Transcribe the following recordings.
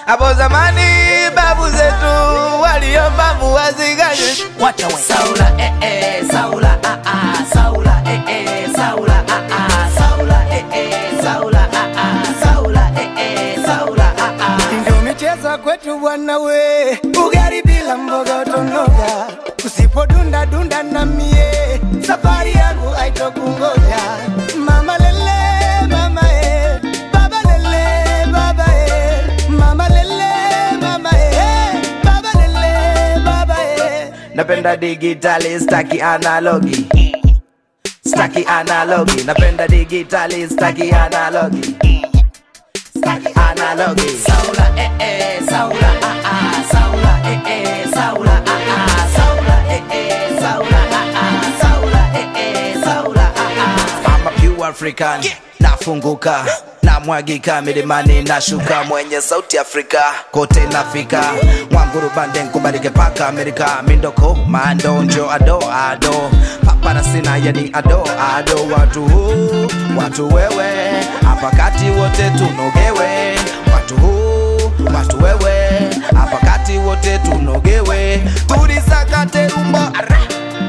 Hapo zamani babu zetu waliomba mvua zikanyesha. Wacha we. Saula eh eh Saula ah ah Saula eh eh Saula ah ah Saula eh eh Saula ah ah Saula eh eh Saula ah ah Ndio michezo kwetu bwana we, ugali bila mboga utonoga, usipodunda dunda na mie, safari yangu haitokungoja. Mama lele mama e, baba lele baba e, mama lele mama e, baba lele baba e. Napenda digitali staki analogi staki analogi napenda digitali staki analogi staki analogi Saula eh eh Saula ah ah Saula eh eh Saula ah ah Saula eh eh Saula ah ah Saula eh eh Saula ah ah I'm a pure African nafunguka namwagika milimani nashuka mwenye sauti Afrika kote nafika mwanguru bande nkubalike paka Amerika mindoko mando njo ado ado papara sina yani ado ado watu huu watu wewe hapa kati wote tunogewe watu huu watu wewe hapa kati wote tunogewe tulisakate rumba Ara.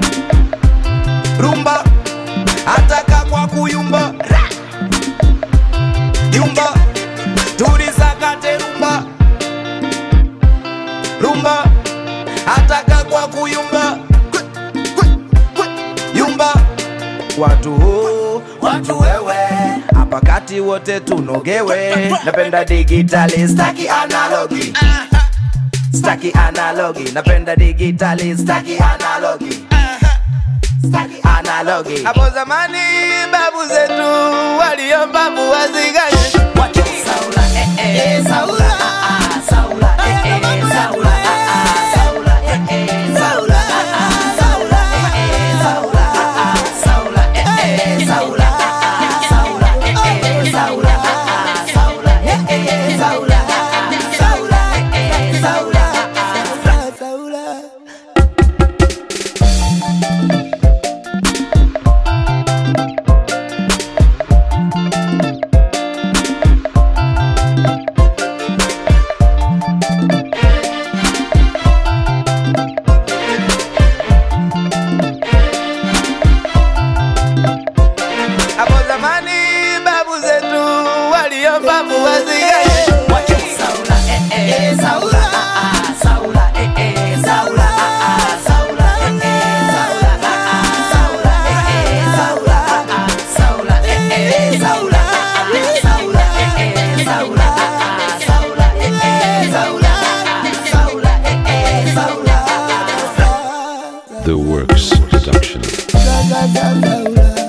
rumba ataka kwa kuyumba Ra. yumba tulisakate rumba rumba ataka kwa kuyumba Kwe, kwe, kwe. yumba watu huu watu wewe hapa kati wote tunogewe napenda digitali staki analogi staki analogi napenda digitali staki analogi staki analogi hapo zamani babu zetu waliomba mvua zikanyesha Wacha Saula eh eh Saula ah ah Saula eh eh Saula ah ah Saula eh eh Saula ah ah Saula eh eh Saula ah ah Saula eh eh Saula ah ah Saula eh eh Saula ah ah Saula eh eh Saula ah ah Saula eh eh Saula ah ah Saula. hapo zamani babu zetu waliomba mvua zikanyesha Wacha Saula eh eh Saula ah ah Saula eh eh Saula ah ah Saula eh eh Saula ah ah Saula eh eh Saula ah ah Saula eh eh Saula ah ah Saula eh eh Saula ah ah Saula eh eh Saula ah ah Saula eh eh Saula ah ah The Works Production. Saula.